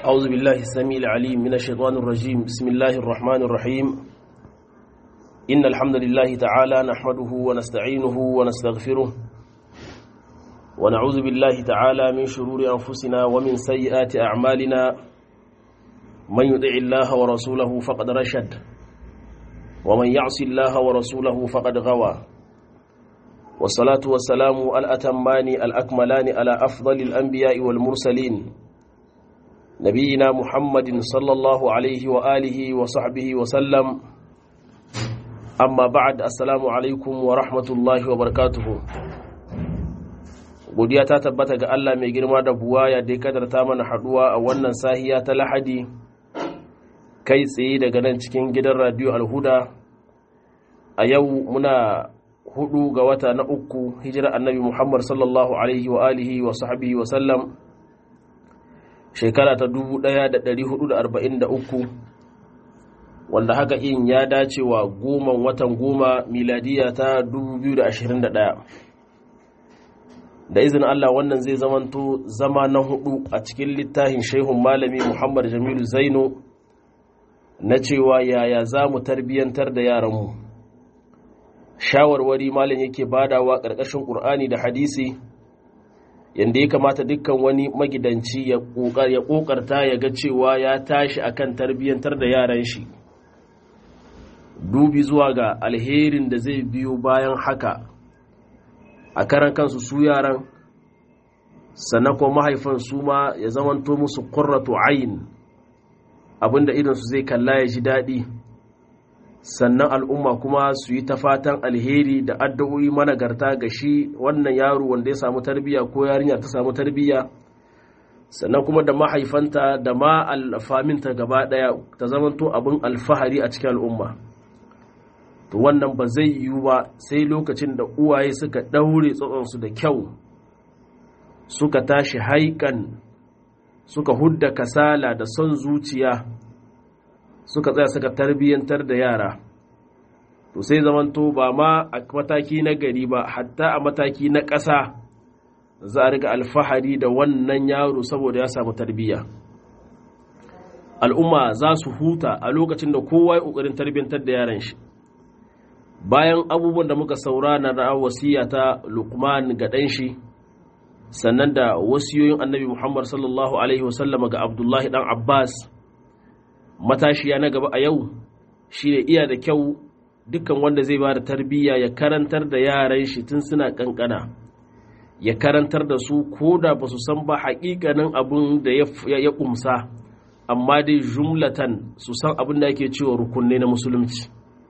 أعوذ بالله السميع العليم من الشيطان الرجيم بسم الله الرحمن الرحيم إن الحمد لله تعالى نحمده ونستعينه ونستغفره ونعوذ بالله تعالى من شرور أنفسنا ومن سيئات أعمالنا من يطع الله ورسوله فقد رشد ومن يعص الله ورسوله فقد غوى والصلاة والسلام الأتمان الأكملان على أفضل الأنبياء والمرسلين نبينا محمد صلى الله عليه وآله وصحبه وسلم أما بعد السلام عليكم ورحمة الله وبركاته godiya ta tabbata ga Allah mai girma da buwaya da ya kadarta mana haduwa a wannan sahiya ta lahadi kai tsaye daga nan cikin gidan radio alhuda a yau muna hudu ga wata na uku hijira annabi muhammad sallallahu alaihi wa alihi wa sahbihi wa sallam shekara ta 1443 wanda haka in ya dace wa goman watan goma miladiya ta 2021 da izinin Allah wannan zai zamanto zama na hudu a cikin littafin shehun malami Muhammad Jamilu Zaino na cewa yaya za mu tarbiyyantar da yaranmu shawarwari malam yake badawa ƙarƙashin ƙur'ani da hadisi yadda ya kamata dukkan wani magidanci ya ƙoƙarta ya ga cewa ya tashi akan tarbiyyantar da yaran shi dubi zuwa ga alherin da zai biyo bayan haka a karan kansu su yaran sannan kuma mahaifan su ma ya zamanto musu qurratu ayin abinda idan su zai kalla ya ji daɗi sannan al'umma kuma su yi ta fatan alheri da addu'o'i managarta ga shi wannan yaro wanda ya samu tarbiyya ko yarinya ta samu tarbiyya sannan kuma da mahaifanta da ma alfaminta gaba ɗaya ta zamanto abin alfahari a cikin al'umma to wannan ba zai yiwu ba sai lokacin da uwaye suka ɗaure tsotsonsu da kyau suka tashi haikan suka hudda kasala da son zuciya suka tsaya suka tarbiyyantar da yara to sai zamanto ba ma a mataki na gari ba hatta a mataki na ƙasa za a riga alfahari da wannan yaro saboda ya samu tarbiyya al'umma za su huta a lokacin da kowa ya ƙoƙarin tarbiyyantar da yaran shi bayan abubuwan da muka saura na wasiya ta lukman ga ɗan shi sannan da wasiyoyin annabi muhammad sallallahu alaihi wasallam ga abdullahi ɗan abbas matashiya na gaba a yau shi ne iya da kyau dukkan wanda zai ba da tarbiyya ya karantar da yaran shi tun suna kankana ya karantar da su ko da ba su san ba haƙiƙanin abin da ya ƙumsa amma dai jumlatan su san abin da ake cewa rukunne na musulunci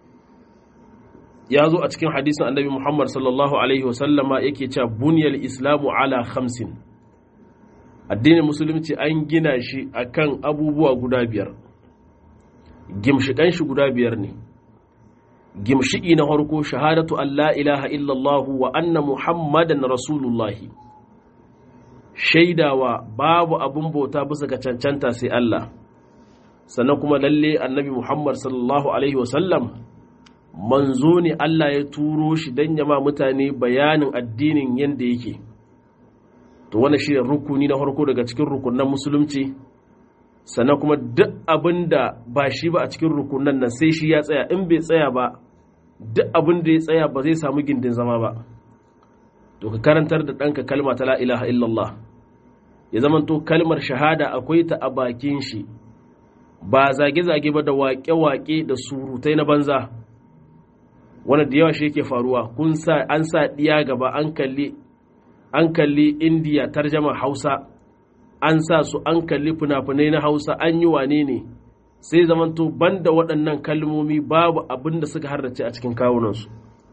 ya zo a cikin hadisin annabi muhammad sallallahu alaihi wasallama yake cewa buniyar islamu ala khamsin addinin musulunci an gina shi akan abubuwa guda biyar gimshiƙan shi guda biyar ne gimshiƙi na harko shahadatu an la ilaha illallahu wa anna muhammadan rasulullahi shaidawa babu abin bauta bisa ga cancanta sai Allah sannan kuma lalle annabi muhammad sallallahu alaihi wasallam manzo ne Allah ya turo shi don yama mutane bayanin addinin yadda yake to wannan shi rukuni na harko daga cikin rukunan musulunci sannan kuma duk abin da ba shi ba a cikin rukunan nan sai shi ya tsaya in bai tsaya ba duk abin da ya tsaya ba zai samu gindin zama ba to ka karantar da ɗanka kalma ta la ilaha illallah ya zama to kalmar shahada akwai ta a bakin shi ba zage-zage ba da waƙe-waƙe da surutai na banza wanda da yawa shi yake faruwa kun sa an sa ɗiya gaba an kalli an kalli indiya tarjama hausa an sa su an kalli fina-finai na hausa an yi wane ne sai zamanto banda waɗannan kalmomi babu abin da suka harrace a cikin kawunansu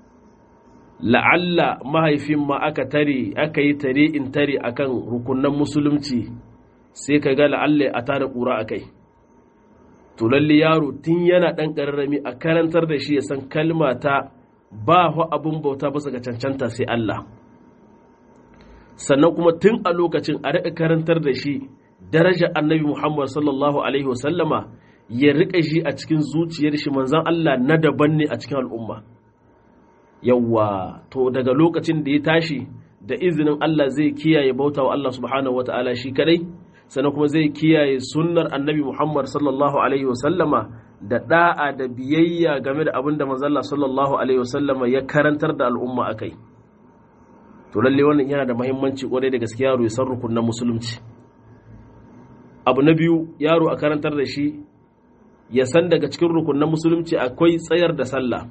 la'alla mahaifin ma aka tare aka yi tare in tare akan rukunan musulunci sai ka ga la'alla a tada ƙura a kai to lalle yaro tun yana ɗan ƙararrami a karantar da shi ya san kalma ta ba wa abin bauta bisa ga cancanta sai Allah sannan kuma tun a lokacin a riƙa karantar da shi darajar annabi Muhammad sallallahu alaihi wasallama ya riƙa shi a cikin zuciyar shi manzan Allah na daban ne a cikin al'umma yawwa to daga lokacin da ya tashi da izinin Allah zai kiyaye bauta wa Allah subhanahu wata'ala shi kadai sannan kuma zai kiyaye sunnar annabi Muhammad sallallahu alaihi wasallama da da'a da biyayya game da abin da manzalla sallallahu alaihi wasallama ya karantar da al'umma akai to lalle wannan yana da muhimmanci kwarai da gaskiya yaro ya san rukunin musulunci abu na biyu yaro a karantar da shi ya san daga cikin rukunin musulunci akwai tsayar da sallah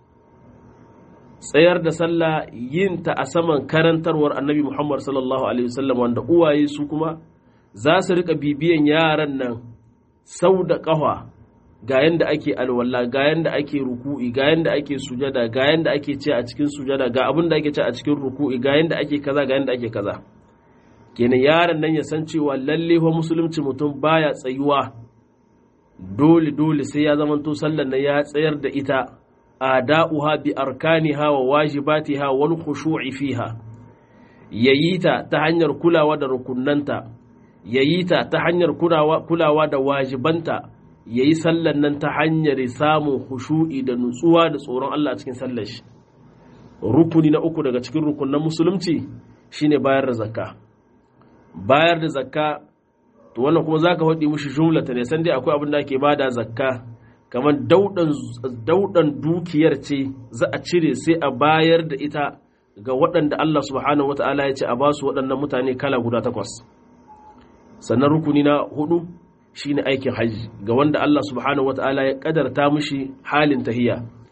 tsayar da sallah yin ta a saman karantarwar annabi Muhammad sallallahu alaihi wasallam wanda uwaye su kuma za su rika bibiyan yaran nan sau da ƙafa ga yanda ake alwala ga yanda ake ruku'i ga yanda ake sujada ga yanda ake ce a cikin sujada ga abin da ake ce a cikin ruku'i ga yanda ake kaza ga yanda ake kaza kenan yaron nan ya san cewa lalle fa musulunci mutum baya tsayuwa dole dole sai ya zamanto sallan nan ya tsayar da ita ada'uha bi arkaniha wa wajibatiha wal khushu'i fiha yayi ta ta hanyar kulawa da rukunnanta yayi ta ta hanyar kulawa da wajibanta yayi sallan nan ta hanyar samun khushu'i da nutsuwa da tsoron Allah cikin sallar shi rukuni na uku daga cikin rukunnan musulunci shine bayar da zakka bayar da zakka to wannan kuma zaka faɗi mushi jumlata ne san dai akwai abin da ake bada zakka kamar daudan dukiyar ce za a cire sai a bayar da ita ga waɗanda Allah subhanahu wata'ala ya ce a basu waɗannan mutane kala guda takwas sannan rukuni na hudu shine aikin hajji ga wanda Allah subhanahu wata'ala ya kadarta mushi halin tahiya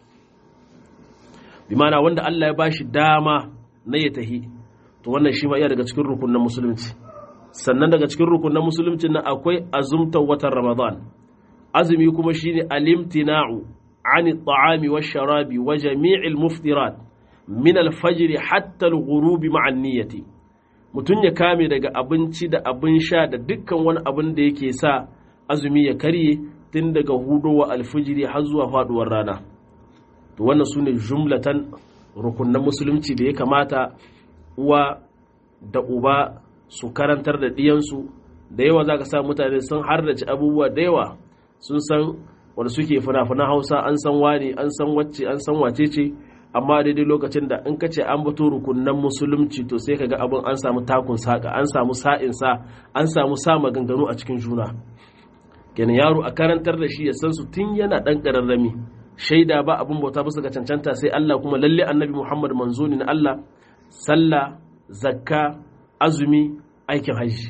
bi mana wanda Allah ya bashi dama na ya tahi to wannan shi ma iya daga cikin rukunin musulunci sannan daga cikin rukunin musulunci na akwai azumtar watan ramadan azumi kuma shine alimtina'u ani ta'ami wa sharabi wa jami'il muftirat min al-fajr hatta al-ghurub ma'a niyyati mutun ya kame daga abinci da abin sha da dukkan wani abin da yake sa azumi ya karye tun daga hudowa alfijiri har zuwa faduwar rana to wannan sune jumlatan rukunnan musulunci da ya kamata uwa da uba su karantar da diyansu da yawa zaka sa mutane sun hardace abubuwa da yawa sun san wanda suke fina-finan hausa an san wani an san wacce an san wace ce amma daidai lokacin da in ka ce an bato rukunan musulunci to sai kaga abin an samu takun saka an samu sa'in sa an samu sa maganganu a cikin juna kenan yaro a karantar da shi ya san su tun yana dan kararrami shaida ba abin bauta bisa ga cancanta sai Allah kuma lalle annabi Muhammad manzo ne na Allah sallah zakka azumi aikin hajji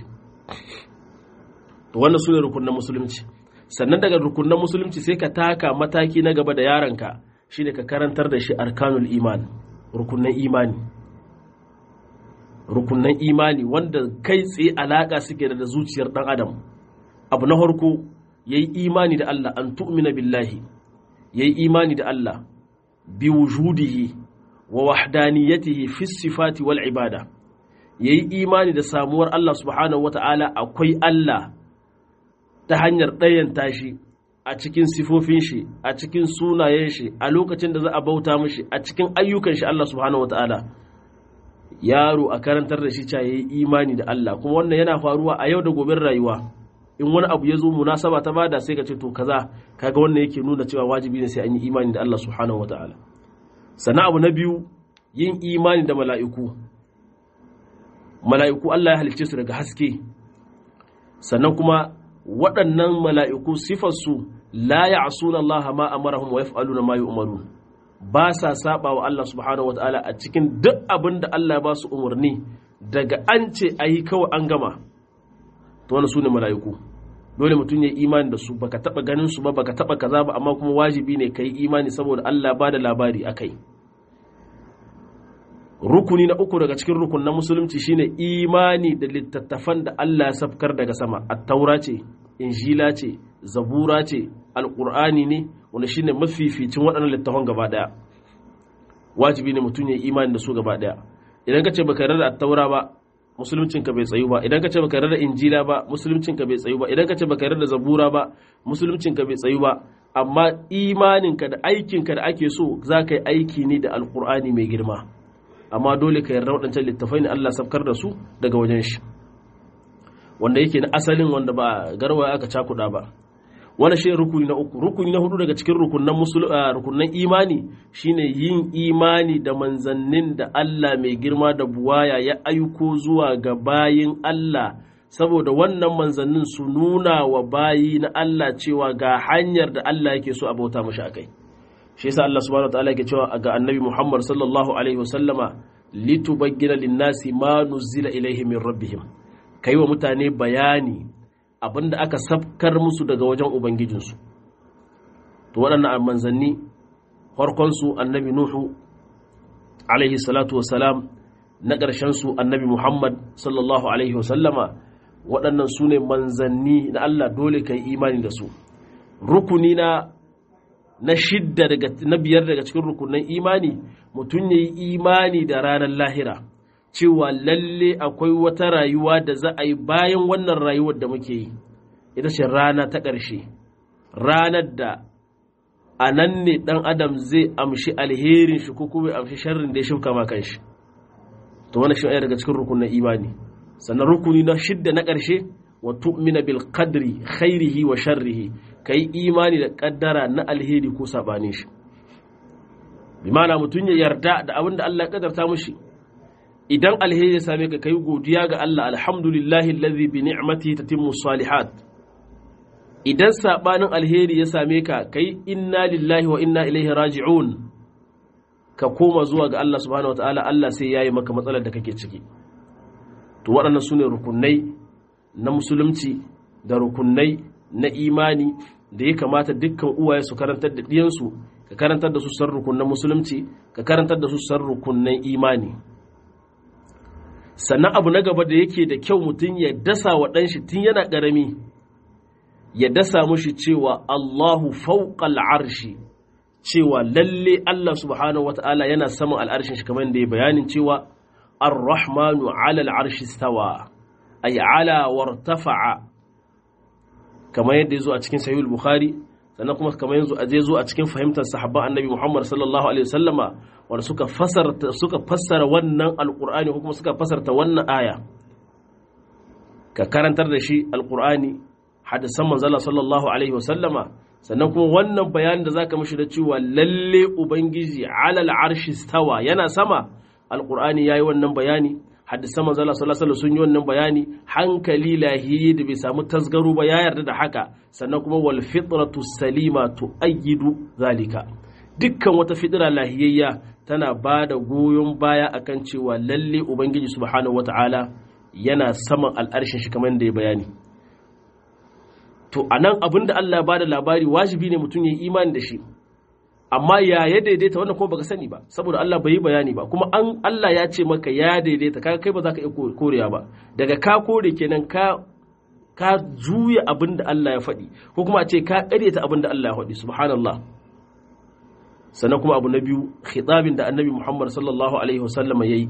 to wannan sune rukunan musulunci sannan daga rukunan musulunci sai ka taka mataki na gaba da yaronka shine ka karantar da shi arkanul iman rukunan imani rukunan imani wanda kai tsaye alaka suke da zuciyar dan adam abu na farko yayi imani da Allah an tu'mina billahi yayi imani da Allah bi wujudihi wa wahdaniyatihi fi sifati wal ibada yayi imani da samuwar Allah subhanahu wata'ala akwai Allah ta hanyar ɗayan tashi a cikin sifofin shi a cikin sunayen shi a lokacin da za a bauta mishi a cikin ayyukan shi Allah subhanahu wata'ala yaro a karantar da shi ca yayi imani da Allah kuma wannan yana faruwa a yau da goben rayuwa in wani abu ya zo munasaba ta bada sai ka ce to kaza kaga wannan yake nuna cewa wajibi ne sai an yi imani da Allah subhanahu wata'ala sannan abu na biyu yin imani da mala'iku mala'iku Allah ya halicce su daga haske sannan kuma waɗannan mala'iku sifarsu la ya asuna Allah ma amarahum wa yaf'aluna ma yu'marun ba sa saba wa Allah subhanahu wata'ala a cikin duk abin da Allah ba su umarni daga an ce a yi kawai an gama to wani su ne mala'iku dole mutum ya imani da su baka taba ganin su ba baka taba kaza ba amma kuma wajibi ne ka yi imani saboda Allah ba da labari a kai rukuni na uku daga cikin rukun na musulunci shine imani da littattafan da Allah ya safkar daga sama attaura ce injila ce zabura ce alqur'ani ne wanda shine mafificin waɗannan littattafan gaba daya wajibi ne mutum ya imani da su gaba daya idan ka ce baka yarda da attaura ba musuluncin ka bai tsayu ba idan ka ce baka yarda da injila ba musuluncin ka bai tsayu ba idan ka ce baka yarda da zabura ba musuluncin ka bai tsayu ba amma imaninka da aikinka da ake so za ka yi aiki ne da alqur'ani mai girma amma dole ka yarda waɗancan littafai ne Allah safkar da su daga wajen shi wanda yake na asalin wanda ba garwaya aka cakuɗa ba wani shi rukuni na uku rukuni na hudu daga cikin rukunan rukunan imani shine yin imani da manzannin da Allah mai girma da buwaya ya aiko zuwa ga bayin Allah saboda wannan manzannin su nuna wa bayi na Allah cewa ga hanyar da Allah yake so a bauta mashi akai shi yasa Allah subhanahu wataala yake cewa ga annabi Muhammad sallallahu alaihi wasallama litubayyana lin-nasi ma nuzila ilaihim min rabbihim kai wa mutane bayani abinda aka sabkar musu daga wajen ubangijinsu to waɗannan manzanni farkonsu annabi nuhu alaihi salatu wasalam na ƙarshensu annabi muhammad sallallahu alaihi wasallama waɗannan su ne manzanni na allah dole ka yi imani da su rukuni na na shidda daga na biyar daga cikin rukunan imani mutum ya yi imani da ranar lahira cewa lalle akwai wata rayuwa da za a yi bayan wannan rayuwar da muke yi ita ce rana ta ƙarshe ranar da a nan ne ɗan adam zai amshi alherin shi ko kuma amshi sharrin da ya shuka ma kanshi to wannan shi daga cikin rukunin imani sannan rukuni na shidda na ƙarshe wa tu'mina bil qadri khairihi wa sharrihi kai imani da kaddara na alheri ko sabanin shi bi ma'ana mutum ya yarda da abin da Allah ya kaddarta mushi idan alheri ya same ka kai godiya ga Allah alhamdulillahi allazi bi ni'mati tatimmu salihat idan sabanin alheri ya same ka kai inna lillahi wa inna ilaihi raji'un ka koma zuwa ga Allah subhanahu wataala Allah sai yayi maka matsalar da kake ciki to waɗannan sune rukunai na musulunci da rukunai na imani da ya kamata dukkan uwaye su karantar da ɗiyansu ka karantar da su san rukunan musulunci ka karantar da su san rukunan imani sannan abu na gaba da yake da kyau mutum ya dasa wa ɗanshi tun yana ƙarami ya dasa mushi cewa Allahu fauƙal arshi cewa lalle Allah subhanahu wata'ala yana saman al'arshin shi kamar da ya bayanin cewa ar-rahmanu ala al'arshi stawa ay ala wartafa'a kamar yadda ya zo a cikin sahihul bukhari sannan kuma kamar yanzu zai zo a cikin fahimtar sahabban annabi muhammad sallallahu alaihi wasallama wanda suka fasara suka fassara wannan alqur'ani ko kuma suka fasarta wannan aya ka karantar da shi alqur'ani hadisan manzala sallallahu alaihi wasallama sannan kuma wannan bayanin da zaka mishi da cewa lalle ubangiji alal arshi stawa yana sama alqur'ani yayi wannan bayani hadisan manzala sallallahu alaihi sun yi wannan bayani hankali lahiyi da bai samu tasgaro ba ya yarda da haka sannan kuma wal fitratu salima tuayyidu zalika dukkan wata fitira lahiyayya tana ba da goyon baya akan cewa lalle ubangiji subhanahu wataala yana saman al'arshin shi kamar da ya bayani to anan abinda Allah ya bada labari wajibi ne mutum ya yi imani da shi amma ya ya daidaita wannan kuma baka sani ba saboda Allah bai yi bayani ba kuma an Allah ya ce maka ya daidaita kaga kai ba za ka iya korewa ba daga ka kore kenan ka ka juya abin da Allah ya faɗi ko kuma a ce ka ƙaryata abin da Allah ya faɗi subhanallah sannan kuma abu na biyu khitabin da annabi Muhammad sallallahu alaihi wasallam yayi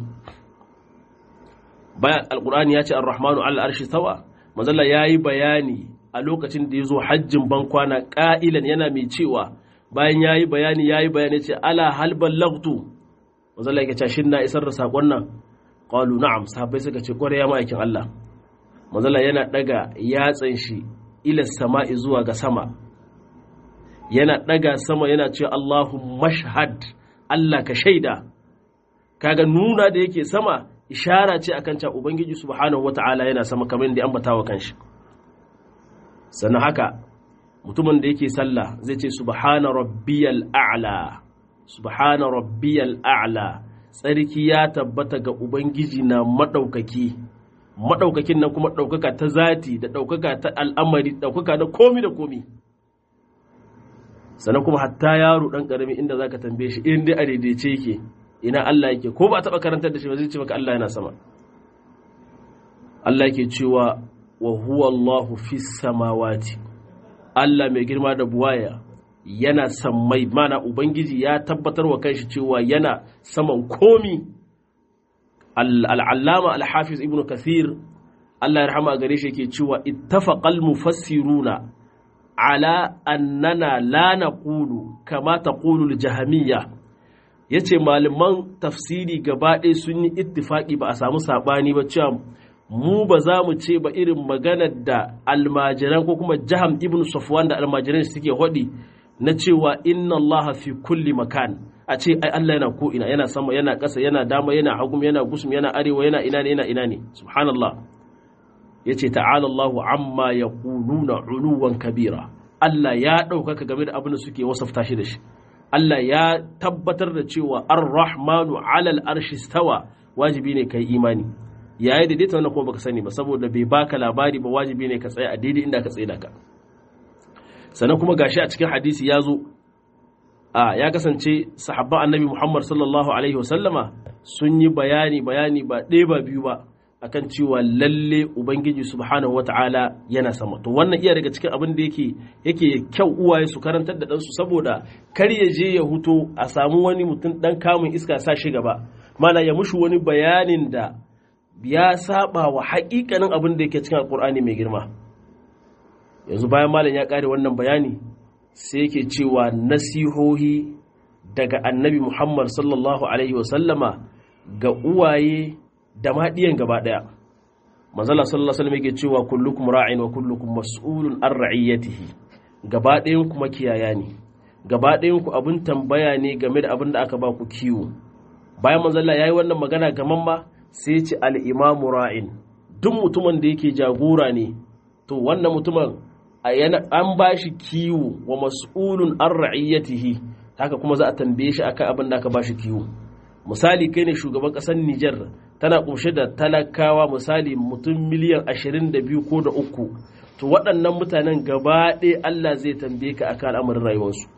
bayan alqur'ani ya ce ar-rahmanu ala arshi sawa manzalla yayi bayani a lokacin da ya zo hajjin bankwana ƙa'ilan yana mai cewa bayan ya yi bayani ya yi bayani ce ala halban lagtu wanzan yake ce shin na isar da saƙon nan ƙwalu na'am sahabbai suka ce ƙwarai ya ma'aikin Allah manzala yana ɗaga yatsan shi ilas sama'i zuwa ga sama yana ɗaga sama yana ce Allahu mashhad Allah ka shaida kaga nuna da yake sama ishara ce akan cewa ubangiji subhanahu wata'ala yana sama kamar da ambata wa kanshi sannan haka mutumin da yake sallah zai ce subhana rabbiyal a'la subhana rabbiyal a'la tsarki ya tabbata ga ubangiji na madaukaki madaukakin nan kuma daukaka ta zati da daukaka ta al'amari daukaka na komi da komi sannan kuma hatta yaro dan karami inda zaka tambaye shi in dai a daidaice yake ina Allah yake ko ba taba karantar da shi ba zai ce maka Allah yana sama Allah yake cewa wa huwa Allahu fis samawati Allah mai girma da buwaya yana sammai mana Ubangiji ya tabbatar wa kanshi cewa yana saman komi al'allama al-hafiz ibn kathir Allah ya rahama gare shi yake cewa ittafaqal mufassiruna ala annana la naqulu kama taqulu al-jahmiyya yace malaman tafsiri gaba ɗaya sun yi ittifaki ba a samu sabani ba cewa mu ba za mu ce ba irin maganar da almajiran ko kuma jaham ibn safwan da almajiran suke hodi na cewa inna allaha fi kulli makan a ce ai Allah yana ko ina yana sama yana ƙasa yana dama yana hagum yana gusum yana arewa yana ina ne yana ina ne subhanallah yace ta'ala Allahu amma yaquluna uluwan kabira Allah ya ɗaukaka game da abin da suke wasafta shi da shi Allah ya tabbatar da cewa ar-rahmanu alal arshi stawa wajibi ne kai imani yayi daidaita wannan kuma baka sani ba saboda bai baka labari ba wajibi ne ka tsaya a daidai inda ka tsaye da ka sannan kuma gashi a cikin hadisi ya zo a ya kasance sahabban annabi Muhammad sallallahu alaihi wasallama sun yi bayani bayani ba ɗaya ba biyu ba akan cewa lalle ubangiji subhanahu wata'ala yana sama to wannan iya daga cikin abin da yake yake kyau uwaye su karantar da ɗansu saboda kar ya je ya huto a samu wani mutum ɗan kamun iska sa shi gaba mana ya mushi wani bayanin da ya saba wa haƙiƙanin abin da yake cikin alƙur'ani mai girma yanzu bayan malam ya ƙare wannan bayani sai yake cewa nasihohi daga annabi muhammad sallallahu alaihi wasallama ga uwaye da maɗiyan gaba ɗaya manzala sallallahu alaihi wasallam yake cewa kullukum ra'in wa kullukum mas'ulun an ra'iyatihi gaba ɗayan ku makiyaya ne gaba ɗayan ku abin tambaya ne game da abin da aka ba ku kiwo bayan manzala yayi wannan magana gaman ma sai ce al-imamu ra'in duk mutumin da yake jagora ne to wannan mutumin an ba shi kiwo wa mas'ulun an ra'iyatihi haka kuma za a tambaye shi akan abin da aka ba shi kiwo misali kai ne shugaban ƙasar Nijar tana ƙunshe da talakawa misali mutum miliyan ashirin da biyu ko da uku to waɗannan mutanen gaba ɗaya Allah zai tambaye ka akan al'amarin rayuwarsu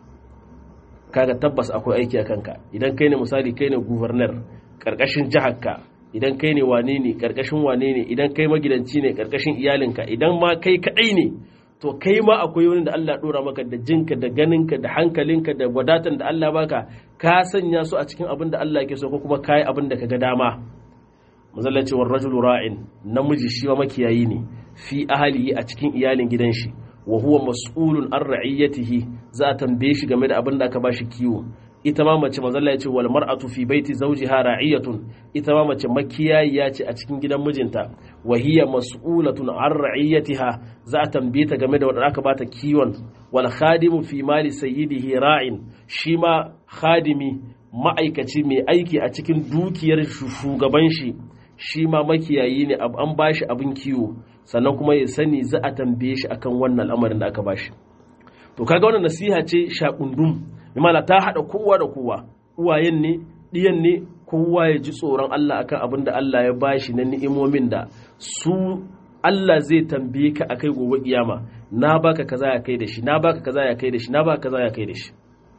kaga tabbas akwai aiki a kanka idan kai ne misali kai ne gubernar ƙarƙashin jiharka idan kai ne wane ne ƙarƙashin wane ne idan kai magidanci ne ƙarƙashin iyalinka idan ma kai kaɗai ne to kai ma akwai wani da Allah ɗora maka da jinka da ganinka da hankalinka da wadatan da Allah baka ka sanya su a cikin abin da Allah ke so ko kuma kai abin da ka ga dama mazalla cewar rajulu ra'in namiji shi ma makiyayi ne fi ahalihi a cikin iyalin gidan shi wa huwa mas'ulun an ra'iyatihi za a tambaye shi game da abin da aka bashi kiwo ita ma mace mazalla ya ce wal mar'atu fi baiti zawjiha ra'iyatun ita ma mace makiyayiya ce a cikin gidan mijinta wa hiya mas'ulatun an ra'iyatiha za a tambaye ta game da wanda aka bata kiwon wal khadimu fi mali sayyidihi ra'in shi ma khadimi ma'aikaci mai aiki a cikin dukiyar shugaban shi shi ma makiyayi ne an bashi abin kiwo sannan kuma ya sani za a tambaye shi akan wannan al'amarin da aka bashi to kaga wannan nasiha ce shakundum imana ta haɗa kowa da kowa uwayen ne ɗiyan ne kowa ya ji tsoron Allah akan abin da Allah ya bashi na ni'imomin da su Allah zai tambaye ka akai gobe kiyama na baka kaza ya kai da shi na baka kaza ya kai da shi na baka kaza ya kai da shi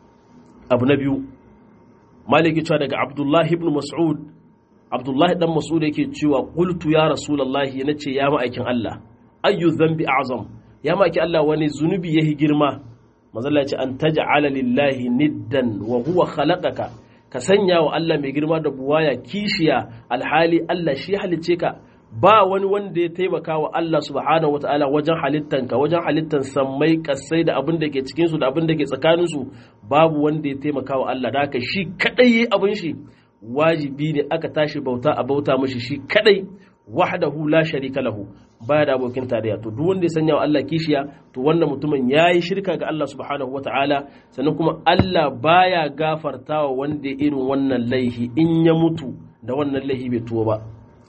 abu na biyu maliki cewa daga Abdullahi ibn Mas'ud Abdullahi dan Mas'ud yake cewa qultu ya rasulullahi nace ya ma'aikin Allah ayyu dhanbi a'zam ya ma'aikin Allah wani zunubi yahi girma mazalla ce an taj'ala lillahi niddan wa huwa khalaqaka ka sanya wa Allah mai girma da buwaya kishiya alhali Allah shi halice ka ba wani wanda ya taimaka wa Allah subhanahu wataala wajen halittanka wajen halittan sammai kasai da abin da ke cikin su da abin da ke tsakanin su babu wanda ya taimaka wa Allah da haka shi kadai yayi abin shi wajibi ne aka tashi bauta a bauta mishi shi kadai wahdahu la sharika lahu baya da abokin tarayya to duk wanda ya sanya wa Allah kishiya to wannan mutumin yayi shirka ga Allah subhanahu wataala sannan kuma Allah baya gafartawa wanda irin wannan laihi in ya mutu da wannan laihi bai tuwo ba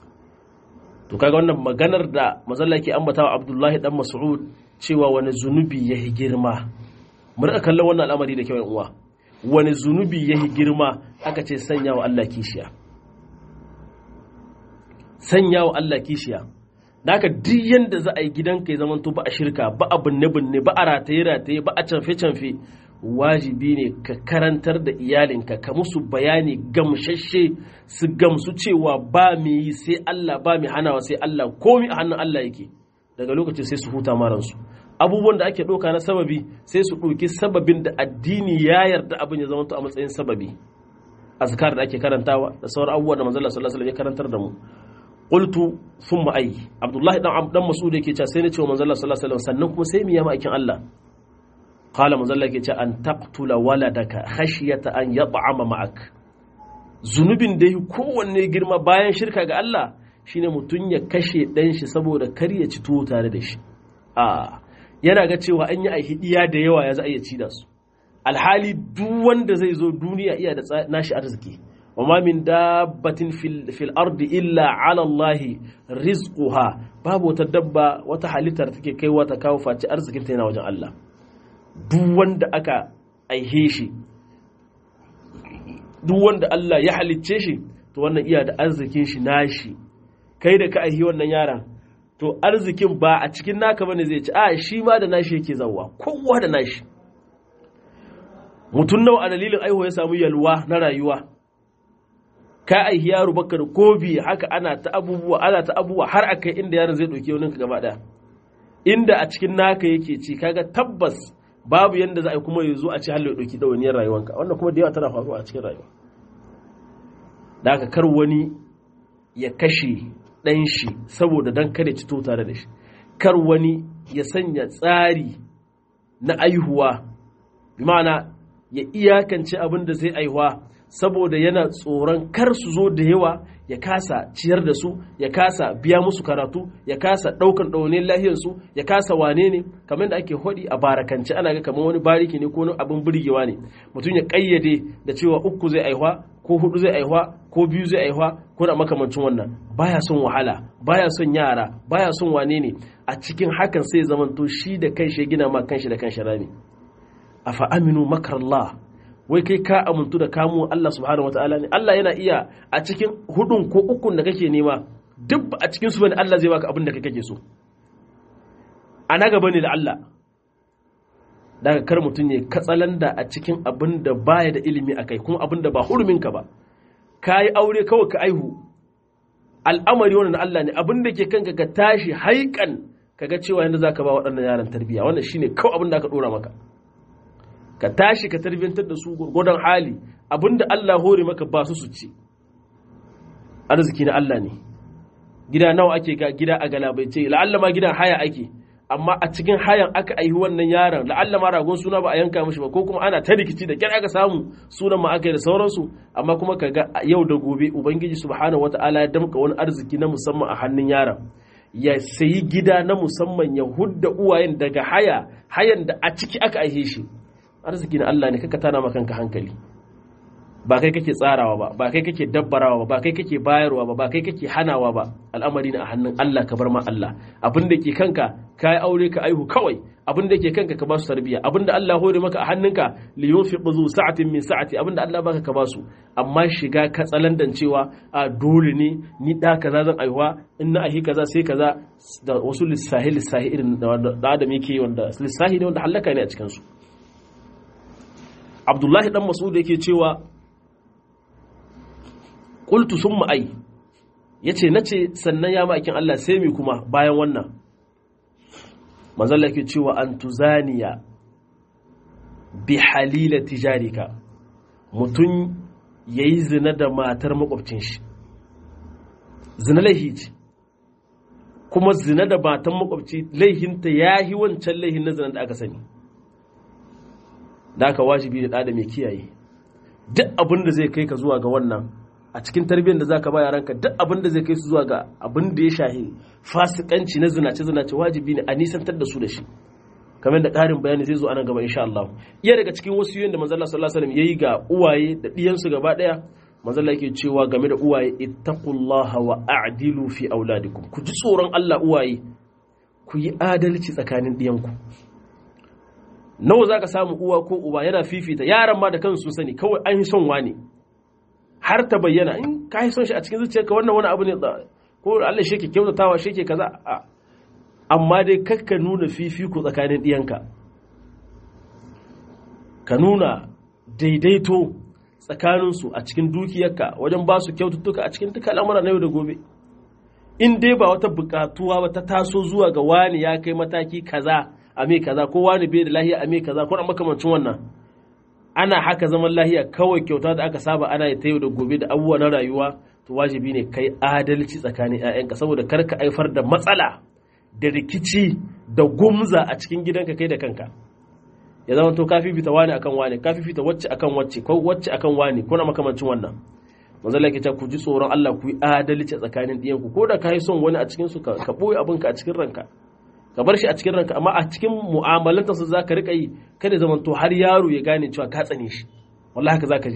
to kaga wannan maganar da mazalla ke ambatawa Abdullahi dan Mas'ud cewa wani zunubi yahi girma mu rika kallon wannan al'amari da kyau uwa wani zunubi yahi girma aka ce sanya wa Allah kishiya sanya wa Allah kishiya da haka duk yanda za a yi gidanka ya zamanto ba a shirka ba a binne binne ba a rataye rataye ba a canfe canfe wajibi ne ka karantar da iyalinka ka musu bayani gamshashe su gamsu cewa ba mai yi sai Allah ba mai hanawa sai Allah komi a hannun Allah yake daga lokacin sai su huta maransu abubuwan da ake ɗauka na sababi sai su ɗauki sababin da addini ya yarda abin ya zama a matsayin sababi azkar da ake karantawa da sauran abubuwa da manzon sallallahu alaihi wasallam ya karantar da mu qultu thumma ay abdullahi dan dan mas'ud yake cewa sai ne cewa manzon sallallahu alaihi wasallam sannan kuma sai mu yi ma'aikin Allah qala manzon Allah yake cewa an taqtula waladaka khashyata an yat'ama ma'ak zunubin da yi kowanne girma bayan shirka ga Allah shine mutum ya kashe dan shi saboda kar ya ci tuwo tare da shi a yana ga cewa an yi aihidiya da yawa ya za a iya ci da su alhali duk wanda zai zo duniya iya da nashi arziki wa وما من دابة في, في الأرض إلا على الله رزقها باب وتدبى وتحلتر تكي كي وتكاو فاتي أرزك انتنا وجه الله duk wanda aka aihe shi duk wanda Allah ya halicce shi to wannan iya da arzikin shi nashi kai da ka aihi wannan yaran to arzikin ba a cikin naka bane zai ci a shi ma da nashi yake zawwa kowa da nashi mutum nawa a dalilin aihuwa ya samu yalwa na rayuwa ka aihi yaro baka da kobi haka ana ta abubuwa ana ta abubuwa har a kai inda yaron zai ɗauki wani gaba ɗaya inda a cikin naka yake ci kaga tabbas babu yanda za a yi kuma ya zo a ci halin ya ɗauki ɗawainiyar rayuwanka wannan kuma da yawa tana faruwa a cikin rayuwa da haka kar wani ya kashe ɗan shi saboda dan kare ci tare da shi kar wani ya sanya tsari na aihuwa bi ma'ana ya iyakance abin da zai aihuwa saboda yana tsoron kar su zo da yawa ya kasa ciyar da su ya kasa biya musu karatu ya kasa ɗaukan ɗaunin lahiyarsu ya kasa wane ne kamar da ake hodi a barakance ana ga kamar wani bariki ne ko wani abin birgewa ne mutum ya ƙayyade da cewa uku zai aihuwa ko hudu zai aihuwa ko biyu zai aihuwa ko da makamancin wannan baya son wahala baya son yara baya son wane ne a cikin hakan sai zamanto shi da kanshi ya gina ma kanshi da kanshi rami afa aminu makarallah wai kai ka amintu da kamo Allah subhanahu wataala ne Allah yana iya a cikin hudun ko ukun da kake nema duk a cikin su bane Allah zai baka abin da kai kake so ana gaba ne da Allah daga kar mutum ne katsalanda a cikin abin da baya da ilimi akai kuma abin da ba hurumin ka ba kai aure kawai ka aihu al'amari wannan Allah ne abin da ke kanka ka tashi haikan kaga cewa yanda zaka ba waɗannan yaran tarbiyya wannan shine kawai abin da aka dora maka ka tashi ka tarbiyantar da su gurgudan hali abinda Allah hore maka ba su su ci arziki na Allah ne gida nawa ake ga gida a galabaice la'alla ma gidan haya ake amma a cikin hayan aka aihi wannan yaron la'alla ma ragon suna ba a yanka mishi ba ko kuma ana ta rikici da kyar aka samu sunan ma aka yi da sauransu amma kuma ka ga yau da gobe ubangiji subhanahu wataala ya damka wani arziki na musamman a hannun yaron ya sayi gida na musamman ya hudda uwayen daga haya hayan da a ciki aka aihe shi arziki na Allah ne kaka tana makanka hankali ba kai kake tsarawa ba ba kai kake dabbarawa ba ba kai kake bayarwa ba ba kai kake hanawa ba al'amari ne a hannun Allah ka bar ma Allah abin da ke kanka ka yi aure ka aihu kawai abin da ke kanka ka ba su tarbiyya abin da Allah hore maka a hannunka li yunfiq zu sa'atin min sa'ati abin da Allah baka ka ba su amma shiga ka tsalandan cewa a dole ne ni da kaza zan aihuwa in na ahi kaza sai kaza da wasu lissahi lissahi irin da adam yake wanda lissahi ne wanda halaka ne a cikin su Abdullahi dan Mas'ud yake cewa qultu summa ai yace nace sannan ya ma'aikin Allah sai mi kuma bayan wannan manzo Allah yake cewa an tuzaniya bi halila tijarika mutun yayi zina da matar makwabcin shi zina laihi ce kuma zina da matan makwabci laihinta yahi wancan laihin na zina da aka sani da aka wajibi da da mai kiyaye duk abin da zai kai ka zuwa ga wannan a cikin tarbiyyar da zaka ba yaranka duk abin da zai kai su zuwa ga abin da ya shahi fasikanci na zinace zinace wajibi ne a nisantar da su da shi kamar da ƙarin bayani zai zo anan gaba insha Allah iya daga cikin wasu yoyin da manzo Allah sallallahu alaihi wasallam yayi ga uwaye da diyansu gaba daya manzo Allah yake cewa game da uwaye ittaqullaha wa a'dilu fi auladikum ku ji tsoron Allah uwaye ku yi adalci tsakanin diyanku nawa za ka samu uwa ko uba yana fifita yaran ma da kansu sun sani kawai an yi son wani har ta bayyana in ka yi son shi a cikin zuciyarka wannan wani abu ne ko Allah shi ke kyautatawa shi ke kaza amma dai kakka nuna fifiko tsakanin ɗiyanka ka nuna daidaito tsakaninsu a cikin dukiyarka wajen ba su kyaututtuka a cikin duka al'amura na yau da gobe in dai ba wata bukatuwa ba ta taso zuwa ga wani ya kai mataki kaza a me kaza ko wani bai da lahiya a me kaza ko makamancin wannan ana haka zaman lahiya kawai kyauta da aka saba ana ta yau da gobe da abubuwa na rayuwa to wajibi ne kai adalci tsakanin 'ya'yanka saboda kar ka haifar da matsala da rikici da gumza a cikin gidanka kai da kanka ya zama to ka fifita wani akan wani ka fifita wacce akan wacce ko wacce akan wani ko na makamancin wannan manzo Allah yake ku ji tsoron Allah ku yi adalci tsakanin ɗiyanku ko da ka yi son wani a cikin su ka boye abinka a cikin ranka ka bar shi a cikin ranka amma a cikin mu'amalanta su zaka rika yi kada zaman to har yaro ya gane cewa ka tsane shi wallahi haka zaka ji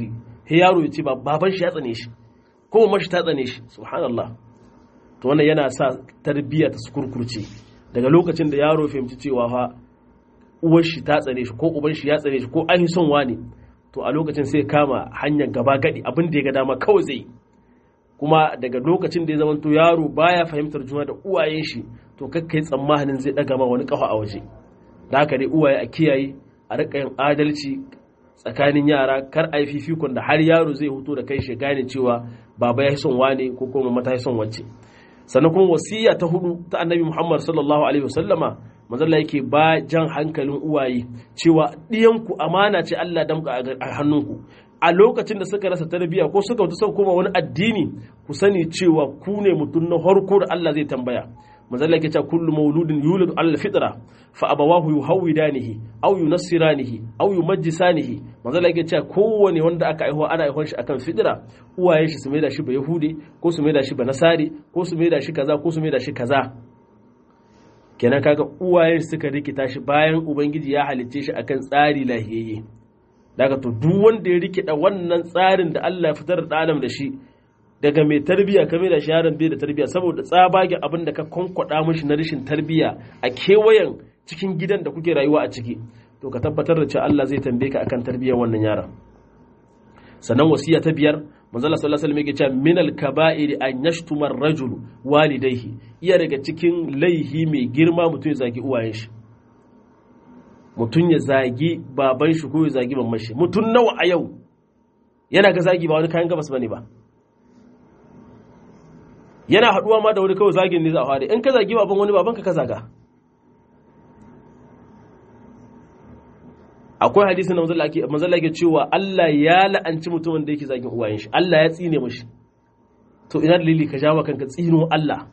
he yaro ya ce baban shi ya tsane shi ko mamar shi ta tsane shi subhanallah to wannan yana sa tarbiyya ta sukurkurce daga lokacin da yaro fahimci cewa fa uwar shi ta tsane shi ko uban shi ya tsane shi ko an son wani to a lokacin sai kama hanyar gaba gadi abin da ya ga dama kawai zai kuma daga lokacin da ya zama to yaro baya fahimtar juna da uwayen shi to kakkai tsammanin zai daga ma wani kafa a waje da haka dai uwaye a kiyaye a rika yin adalci tsakanin yara kar a yi fifikon da har yaro zai huto da kai shi gane cewa baba ya son wane ko kuma mata ya son wacce sannan kuma wasiya ta hudu ta annabi muhammad sallallahu alaihi wasallama manzalla yake ba jan hankalin uwaye cewa ɗiyanku amana ce allah damka a hannunku a lokacin da suka rasa tarbiyya ko suka wuta koma wani addini ku sani cewa ku ne mutum na harko da allah zai tambaya manzalla yake cewa kullu mauludin yulad ala fitra fa abawahu yuhawidanihi aw yunassiranihi aw yumajjisanihi manzalla yake cewa kowane wanda aka aihuwa ana aihuwar shi akan fitra uwayen shi su maida shi ba yahudi ko su maida shi ba nasari ko su maida shi kaza ko su maida shi kaza kenan kaga uwayen suka rikita shi bayan ubangiji ya halicce shi akan tsari lahiyayye daga to duk wanda ya rikida wannan tsarin da Allah ya fitar da adam da shi daga mai tarbiya ka mai da shi yaron bai da tarbiya saboda tsabagen abin da ka kwankwada mishi na rashin tarbiya a kewayen cikin gidan da kuke rayuwa a ciki to ka tabbatar da cewa Allah zai tambaye ka akan tarbiyyar wannan yaron sannan wasiya ta biyar manzala sallallahu alaihi wasallam yake cewa min al-kaba'ir an yashtuma ar-rajul walidayhi iya daga cikin laihi mai girma mutum ya zagi uwayen shi mutum ya zagi baban shi ko ya zagi mamman shi mutum nawa a yau yana ga zagi ba wani kayan gabas bane ba yana haduwa ma da wani kawai zagin ne za a fara in ka zagi baban wani babanka ka zaga akwai hadisi na manzala ke cewa Allah ya la'anci mutumin da yake zagin uwayen shi Allah ya tsine mashi to ina dalili ka jawo kanka tsino Allah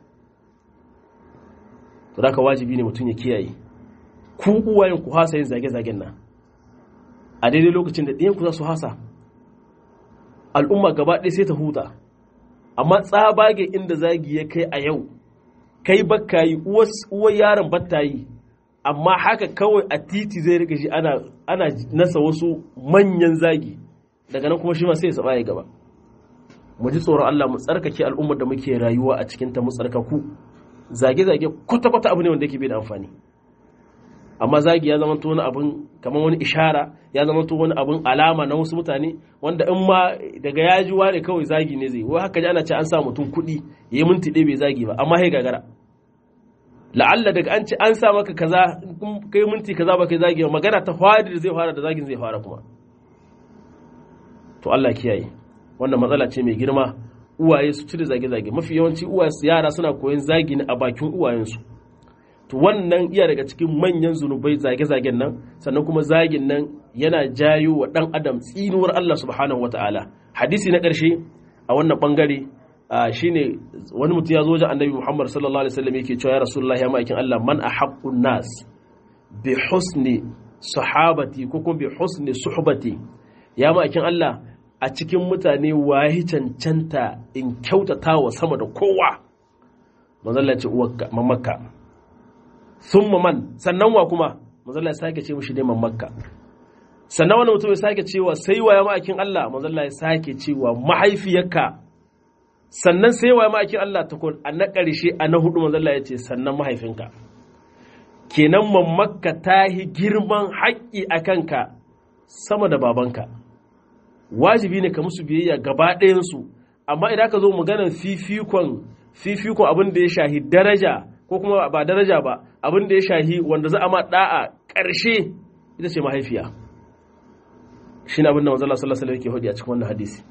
to da wajibi ne mutum ya kiyaye ku uwayen ku hasa yin zage-zagen nan a daidai lokacin da ɗiyan ku za su hasa al'umma gaba ɗaya sai ta huta amma tsabage inda zagi ya kai a yau kai bakka yi uwar yaron batta yi amma haka kawai a titi zai rika shi ana, ana nasa wasu manyan zagi daga nan kuma shi ma sai ya saba ya gaba mu ji tsoron Allah mu tsarkake al'ummar da muke rayuwa a cikin ta mu tsarkaku zage-zage kwata-kwata abu ne wanda yake bai da amfani amma zagi ya zama wani abun kamar wani ishara ya zama wani abun alama na wasu mutane wanda in ma daga ya ji wane kawai zagi ne zai wai haka ji ana ce an sa mutum kuɗi ya yi minti ɗaya bai zagi ba amma sai gagara la'alla daga an ce an sa maka kaza kai minti kaza ba kai zagi ba magana ta fadi da zai fara da zagin zai fara kuma to Allah kiyaye wannan matsala ce mai girma uwaye su cire zage-zage mafi yawanci uwaye yara suna koyon zagi ne a bakin uwayensu to wannan iya daga cikin manyan zunubai zage-zagen nan sannan kuma zagin nan yana jayo wa dan adam tsinuwar Allah subhanahu wataala hadisi na ƙarshe a wannan bangare shine wani mutum ya zo wajen annabi Muhammad sallallahu alaihi wasallam yake cewa ya rasulullahi ya ma'aikin Allah man ahaqqun nas bi husni sahabati ko kuma bi husni suhbati ya ma'aikin Allah a cikin mutane waye cancanta in kyautata wa sama da kowa manzalla ce uwarka mamakka sun man sannan wa kuma manzalla ya sake ce mushi neman makka sannan wani mutum ya sake cewa sai wa ya ma'aikin Allah manzalla ya sake cewa mahaifiyarka sannan sai wa ya ma'aikin Allah ta a na ƙarshe a na hudu manzalla ya ce sannan mahaifinka kenan mamakka ta yi girman haƙƙi a kanka sama da babanka wajibi ne ka musu biyayya gaba ɗayansu amma idan ka zo maganar fifikon fifikon abin da ya shahi daraja ko kuma ba daraja ba abin da ya shahi wanda za a ma da'a ƙarshe ita ce mahaifiya shi ne abin da manzala sallallahu alaihi wasallam yake a cikin wannan hadisi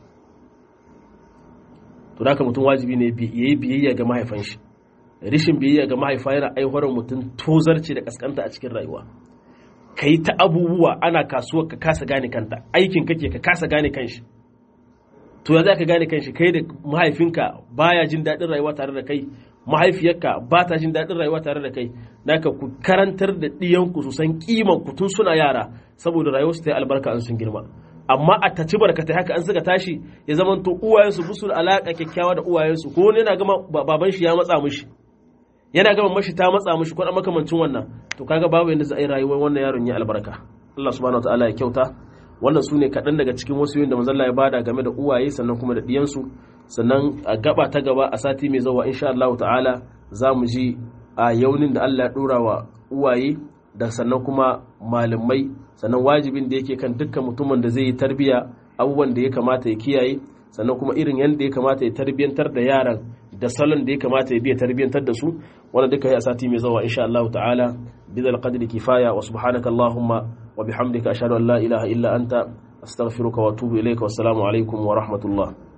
to da mutum wajibi ne ya yi biyayya ga mahaifan shi rishin biyayya ga mahaifa yana aiwatar mutum tozarci da kaskanta a cikin rayuwa ka yi ta abubuwa ana kasuwa ka kasa gane kanta aikin kake ka kasa gane kanshi to ya za ka gane kanshi kai da mahaifinka baya jin daɗin rayuwa tare da kai mahaifiyarka ba ta jin daɗin rayuwa tare da kai naka ku karantar da ɗiyanku su san kiman ku tun suna yara saboda rayuwar su ta yi albarka an sun girma amma a taci barkatai haka an suka tashi ya zama to uwayensu busu da alaƙa kyakkyawa da uwayensu ko wani yana gama baban shi ya matsa mishi yana gama mashi ta matsa mishi ko makamancin wannan to kaga babu yadda za a yi rayuwar wannan yaron ya albarka Allah subhanahu wa ta'ala ya kyauta wannan su ne kaɗan daga cikin wasu yin da manzalla ya bada game da uwaye sannan kuma da ɗiyansu sannan a gaba ta gaba a sati mai zawa insha Allah ta'ala za mu ji a yaunin da Allah ya ɗora wa uwaye da sannan kuma malamai sannan wajibin da yake kan dukkan mutumin da zai yi tarbiya abubuwan da ya kamata ya kiyaye sannan kuma irin yadda ya kamata ya tarbiyantar da yaran da salon da ya kamata ya biya tarbiyantar da su wanda duka ya sati mai zawa insha Allah ta'ala bidal qadri kifaya wa subhanaka allahumma wa bihamdika ashhadu an la ilaha illa anta astaghfiruka wa atubu ilayka wassalamu alaikum wa rahmatullah